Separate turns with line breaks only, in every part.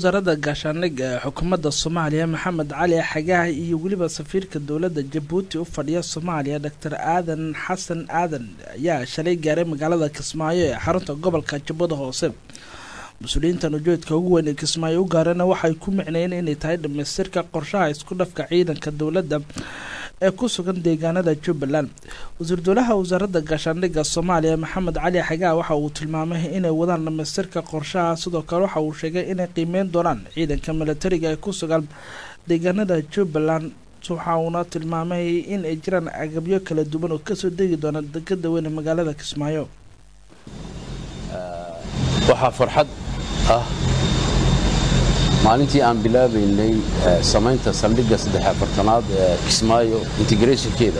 wasaaradda gaashaandhigga ee xukuumadda soomaaliya maxamed cali xagaah iyo weliba safiirka dowladda jabuuti u fadhiya soomaaliya doctor aadan xasan aadan ayaa shalay gaaray magaalada kismaayo ee xarunta gobolka jubbada hoose mas-uuliyiintan ujeedka ugu weyn ee kismaayo u gaarana waxay ku micnayeen inay tahay dhamaystirka qorshaha isku dhafka ciidanka dowladda ee ku sugan deegaanada jubbaland wasiir dowlaha wasaaradda gaashaandhigga soomaaliya maxamed cali xagaa waxa uu tilmaamay inay wadaan dhamaystirka qorshaha sidoo kale waxa uu sheegay inay qiimeyn doonaan ciidanka milatariga ee ku sugan deegaanada jubbaland waxa uuna tilmaamay in ay jiraan agabyo kala duwan oo kasoo degi doona dekada weyne magaalada kismaayo
waxaa farxad ah maalintii aan bilaabaynay samaynta saldhigga saddex afartanaad ee kismaayo integrationkeeda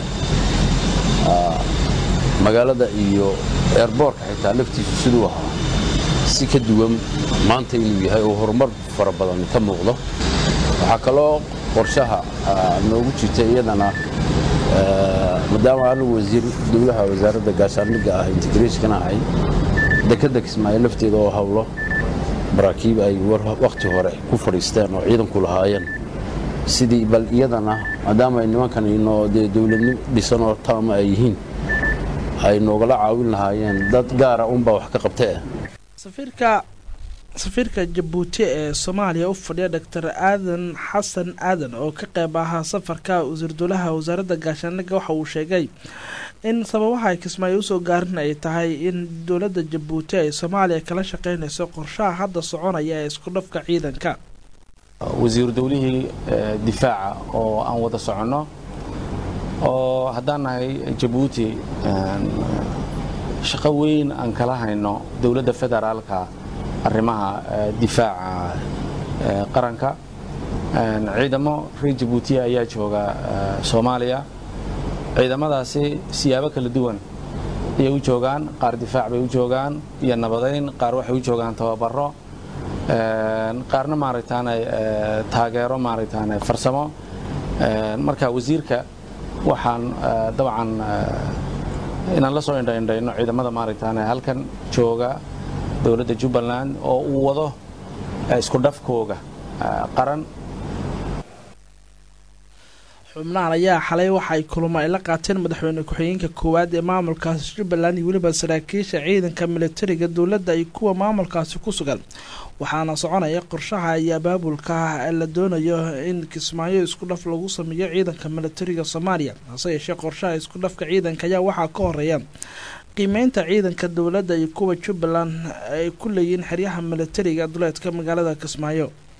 magaalada iyo eerboorka xitaa laftiisu siduu ahaa si ka duwan maanta inuu yahay oo horumar fara badan ka muuqdo waxaa kaloo qorshaha noogu jirta iyadana maadaama anigu wasiir dowlaha wasaaradda gaashaandhigga ah integrationkana ahay dekadda kismaayo lafteeda oo hawlo maraakiib ay wakhti hore ku fadhiisteen oo ciidanku lahaayeen sidii bal iyadana maadaama ay nimankan inoo dee dowladnimo dhisan oo taama ay yihiin ay noogala caawin lahaayeen dad gaara unbaa wax ka qabtee
safiirka safiirka jabuuti ee soomaaliya u fadhiya doctor aadan xasan aadan oo ka qeyb ahaa safarka wasiir dowlaha wasaaradda gaashaandhigga waxa uu sheegay in sababaha ay kismaayo usoo gaarin ay tahay in dowladda jabuuti ay soomaaliya kala shaqeynayso qorshaha hadda soconaya ee isku dhafka ciidanka
wasiiru dowlihii difaaca oo aan wada soconno oo haddaan nahay jabuuti shaqo weyn aan kala hayno dowladda federaalka arrimaha difaaca qaranka ciidamo reer jabuutiya ayaa jooga soomaaliya ciidamadaasi siyaabo kala duwan ayay u joogaan qaar difaac bay u joogaan iyo nabadayn qaar waxay u joogaan tababaro qaarna maaragtaane taageero maaragtaane farsamo marka wasiirka waxaan dabcan inaan la soo indhaindhayno ciidamada maaragtaane halkan jooga dowladda jubbaland oo uu wado isku dhafkooga qaran
xubnahan ayaa xalay waxa ay kulamo ay la qaateen madaxweyne ku-xigeenka koowaad ee maamulkaasi jubbaland iyo weliba saraakiisha ciidanka militariga dowladda iyo kuwa maamulkaasi ku sugan waxaana soconaya qorshaha iyo abaabulka ah ee la doonayo in kismaayo isku dhaf lagu sameeyo ciidanka militariga soomaaliya hase yeeshee qorshaha isku dhafka ciidanka ayaa waxaa ka horeeya qiimeynta ciidanka dowladda iyo kuwa jubbaland ay ku leeyihiin xeryaha militariga duleedka magaalada kismaayo